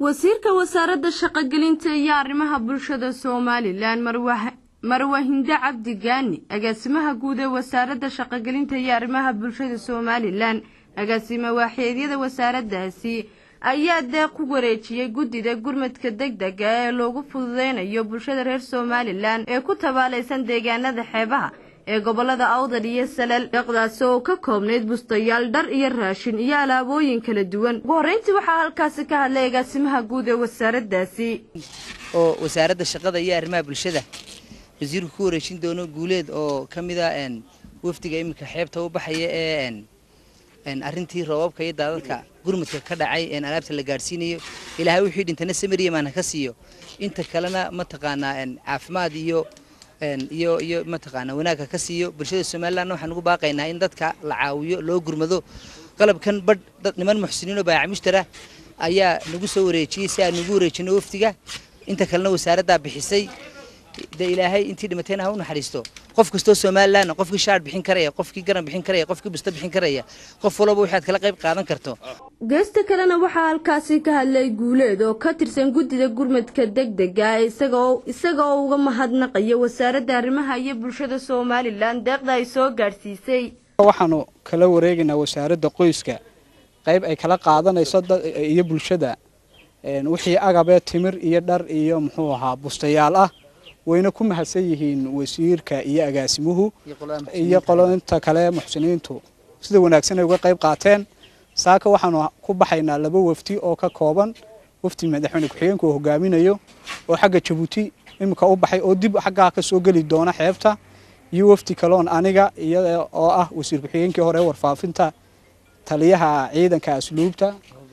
wasiirka wasaaradda shaqogelinta iyo arrimaha bulshada somalilan marwa hinde cabdi gaani agaasimaha guud ee wasaaradda shaqogelinta iyo arrimaha bulshada somalilan agaasime waaxeedyada wasaaraddaasi ayaa deeq ku wareejiyey guddida gurmadka degdega ee loogu fududeynayo bulshada reer somalilan ee ku tabaalaysan deegaanada xeebaha ee gobolada awdal iyo salal deeqdaasi oo ka koobnayd bustayaal dhar iyo raashin iyo alaabooyin kala duwan ugu horreyntii waxaa halkaasi ka hadlay agaasimaha guud ee wasaaraddaasi oo wasaaradda shaqada iyo arrimaha bulshada wasiirku ku wareejin doono guuleed oo ka mid a wafdiga iminka xeebta u baxaya ee arrintii roobabka iyo daadadka gurmadka ka dhacay alaabta la gaadhsiinayo ilaahay wixii dhintana samariyamaan ha ka siiyo inta kalena mataqaanaa caafimaad iyo iyo iyo mataqaanaa wanaagka ka siiyo bulshada somalilandna waxaan ugu baaqaynaa in dadka la caawiyo loo gurmado qalabkan badh dad niman muxsiniin oo baayac mushtara ayaa nagu soo wareejiyey si aan nagu wareejino wafdiga inta kalena wasaaraddaa bixisay dee ilaahay intii dhimatayna ha u naxariisto qof kastoo somalilan qofkii shaar bixin karaya qofkii garan bixin karaya qofkii busta bixin karaya qof walba waxaad kala qayb qaadan karto geesta kalena waxaa halkaasi ka hadlay guuleed oo ka tirsan guddida gurmadka degdega isagoo isaga oo uga mahadnaqaya wasaaradda arrimaha iyo bulshada somalilan deeqda ay soo gaadhsiisay waxaanu kala wareegaynaa wasaaradda qoyska qayb ay kala qaadanayso iyo bulshada wixii agabee timir iyo dhar iyo muxuu ahaa bustayaal ah wayna ku mahadsan yihiin wasiirka iyo agaasimuhu iyo qolointa kale muxsiniintu sida wanaagsan ay uga qayb qaateen saaka waxaanu ku baxaynaa laba wafdi oo ka kooban wafdi madaxweyne ku-xigeenka oo hogaaminayo oo xagga jabuuti iminka u baxay oo dib xaggaa ka soo geli doona xeebta iyo wafdi kaloon aniga iyada oo ah wasiir ku-xigeenkii hore warfaafinta taliyaha ciidanka asluubta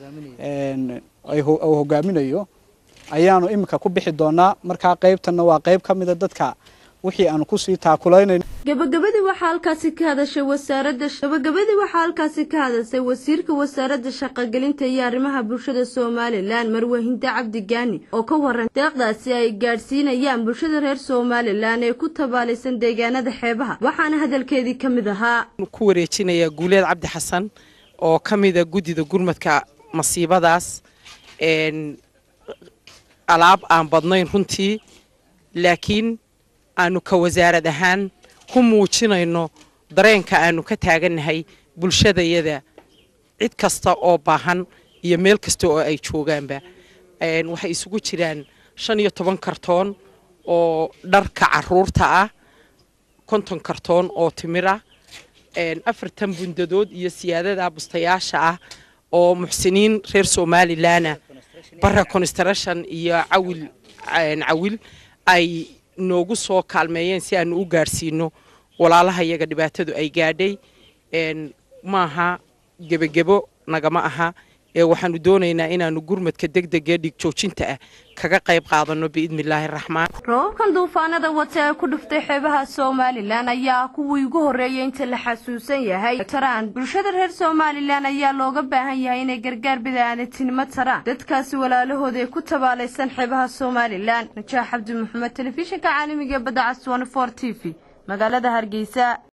uu hogaaminayo ayaanu iminka ku bixi doonaa markaa qaybtanna waa qayb ka mida dadka wixii aanu kusii taakulaynayno gabagabadii waxaa halkaasi ka hadashay wasaaradda gabagabadii waxaa halkaasi ka hadashay wasiirka wasaaradda shaqogelinta iyo arrimaha bulshada somalilan marwe hinde cabdi gaani oo ka waran deeqdaasi ay gaadhsiinayaan bulshada reer somalilan ee ku tabaalaysan deegaanada xeebaha waxaana hadalkeedii ka mid ahaa ku wareejinayaa guuleed cabdi xasan oo ka mida guddida gurmadka masiibadaas alaab aan badnayn runtii laakiin aanu ka wasaarad ahaan ku muujinayno dareenka aanu ka taagannahay bulshadayada cid kasta oo baahan iyo meel kasta oo ay joogaanba waxay isugu jiraan shan iyo toban kartoon oo dharka caruurta ah konton kartoon oo timir ah afartan bundadood iyo siyaadada bustayaasha ah oo muxsiniin reer somalilanah bara construction iyo cawil cawil ay noogu soo kaalmeeyeen si aanu u gaadhsiino walaalaha iyaga dhibaatadu ay gaadhay maaha gebagebo nagama aha ee waxaanu doonaynaa inaanu gurmadka degdegee dhigjoojinta ah kaga qayb qaadano biidnillaahi raxmaan roobabkan duufaanada wata ee ku dhuftay xeebaha somalilan ayaa kuwii ugu horreeyay inta la xasuusan yahay taraan bulshada reer somalilan ayaa looga baahan yahay inay gargaar bida'aanatinimo taraan dadkaasi walaalahooda ee ku tabaalaysan xeebaha somalilan najaax cabdi maxamed telefishinka caalamiga ee badda cas t v magaalada hargeysa